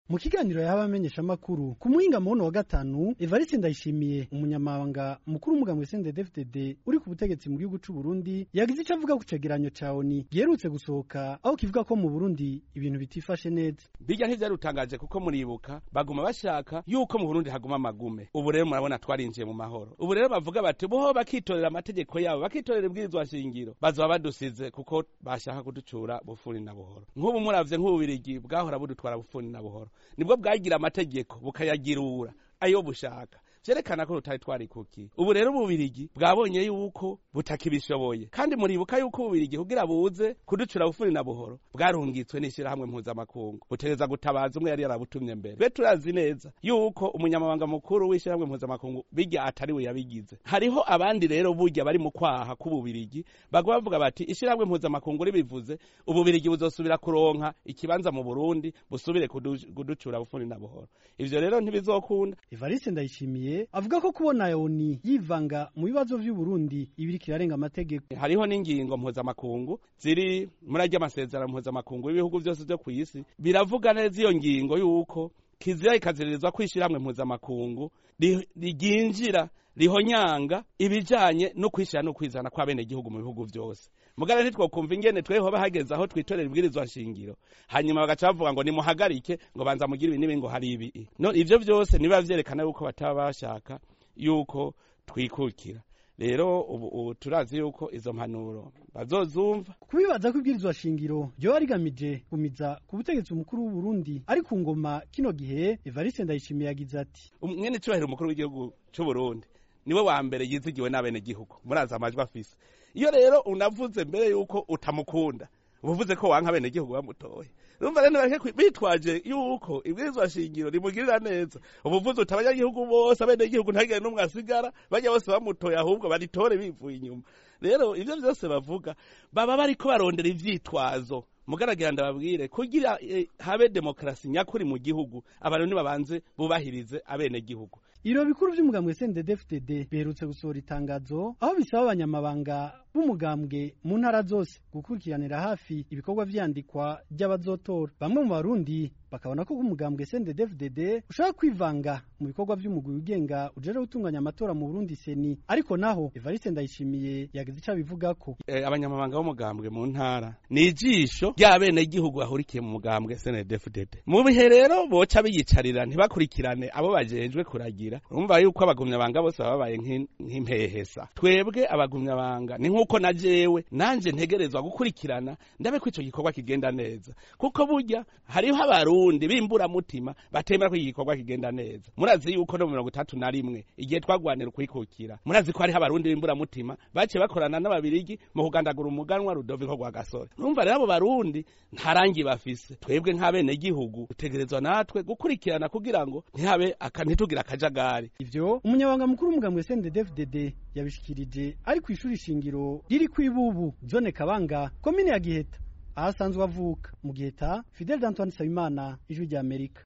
mu kiganiro yahawe amenyeshamakuru ku muhinga muhono wa gatanu evariste ndayishimiye umunyamabanga mukuru w'umugambi sndfdd uri ku butegetsi mu gihugu c'u burundi yagize ico avuga ku cegeranyo ca oni giherutse gusohoka aho kivuga ko mu burundi ibintu bitifashe neza bijya ntivyarutangaje kuko muribuka baguma bashaka yuko mu burundi haguma amagume ubu rero murabona twarinjiye mu mahoro ubu rero bavuga bati boho bakitorera amategeko yabo bakitorera ibwirizwa shingiro bazoba badusize kuko bashaka kuducura bufuni na buhoro nk'ubu muravye nk'ububirigi bwahora budutwara bufuni na buhoro nibwo bwagira amategeko bukayagirura ayo bushaka vyerekana ko rutari twarikukiye ubu rero ububirigi bwabonye yuko butakibishoboye kandi muribuka yuko ububirigi kugira buze kuducura bufuni na buhoro bwarungitswe n'ishirahamwe mpuzamakungu butegereza gutabaza umwe yari yarabutumye mbere be turazi neza yuko umunyamabanga mukuru w'ishirahamwe mpuzamakungu bijya atari we yabigize hariho abandi rero burya bari mu kwaha k'ububirigi bagwa bavuga bati ishirahamwe mpuzamakungu ribivuze ububirigi buzosubira kuronka ikibanza mu burundi busubire kuducura bufuni na buhoro ivyo rero ntibizokunda evariste ndayishimiye avuga ko kubona yoni yivanga mu bibazo vy'uburundi ibiri kirarenga amategeko hariho n'ingingo mpuzamakungu ziri muri arya amasezerano mpuzamakungu y'ibihugu vyose vyo kw'isi biravuga neza iyo ngingo yuko kizira ikaziririzwa kwishirahamwe mpuzamakungu ryinjira rihonyanga ibijanye no kwishira no kwizana kw'abenegihugu mu bihugu vyose mugara ntitwokumva ingene tweho bahageze aho twitorera ibwirizwa nshingiro hanyuma bagaca bavuga ngo nimuhagarike ngo banza mugire ibi n'ibi ngo hari ibi no ivyo vyose niba vyerekana yuko bataba bashaka yuko twikukira rero ubu ubu turazi yuko izo mpanuro bazozumva kubibaza ko ibwirizwa shingiro ryoba rigamije gumiza ku butegetsi umukuru w'u Burundi ari ku ngoma kino gihe Evariste Ndayishimiye yagize ati mwene cubahiro umukuru w'igihugu c'u Burundi niwe wa mbere yizigiwe n'abenegihugu murazi amajwi afise iyo rero unavuze mbere yuko utamukunda uvuze ko wanka abenegihugu bamutoye urumva rero bareke bitwaje yuko ibwirizwa shingiro rimugirira neza ubuvuze uti abanyagihugu bose abenegihugu ntagire n'umwe asigara bajya bose bamutoye ahubwo baritore bivuye inyuma rero ivyo vyose bavuga baba bariko barondera ivyitwazo mugaragira ndababwire kugira eh, habe demokarasi nyakuri mu gihugu abantu nibabanze bubahirize abenegihugu Ibiro bikuru vy'umugambwe CNDD-FDD biherutse gusohora itangazo aho bisaba abanyamabanga b'umugambwe mu ntara zose gukurikiranira hafi ibikorwa vyandikwa ry'abazotora bamwe mu barundi bakabona ko umugambwe CNDD-FDD ushaka kwivanga mu bikorwa vy'umugwi wigenga ujeje gutunganya amatora mu Burundi seni ariko naho Evariste Ndayishimiye yagize ico abivugako eh, abanyamabanga b'umugambwe mu ntara ni ijisho ry'abenegihugu bahurikiye mu mugambwe CNDD-FDD mu bihe rero boca biyicarira ntibakurikirane abo bajejwe kuragira urumva yuko abagumyabanga bose baba babaye nk'in- nk'impehesa twebwe abagumyabanga ni nk'uko na jewe nanje ntegerezwa gukurikirana ndabe ko ico gikorwa kigenda neza kuko burya hariho abarundi b'imburamutima batemera ko iki gikorwa kigenda neza murazi yuko no mu mirongo itatu na rimwe igihe twagwanira ukwikukira murazi ko hariho abarundi b'imburamutima baciye bakorana n'ababirigi mu kugandagura umuganwa rudoviko rwa gasore numva rero abo barundi nta rangi bafise twebwe nk'abenegihugu dutegerezwa natwe gukurikirana kugira ngo ntihabe aka- ntitugire akajagari ivyo umunyabanga mukuru w'umugambwe CNDD-FDD yabishikirije ari kw'ishuri shingiro riri kw'ibubu zone Kabanga komine ya Giheta aho asanzwe avuka mu Giheta Fidel Antoine Nsabimana ijwi rya Amerika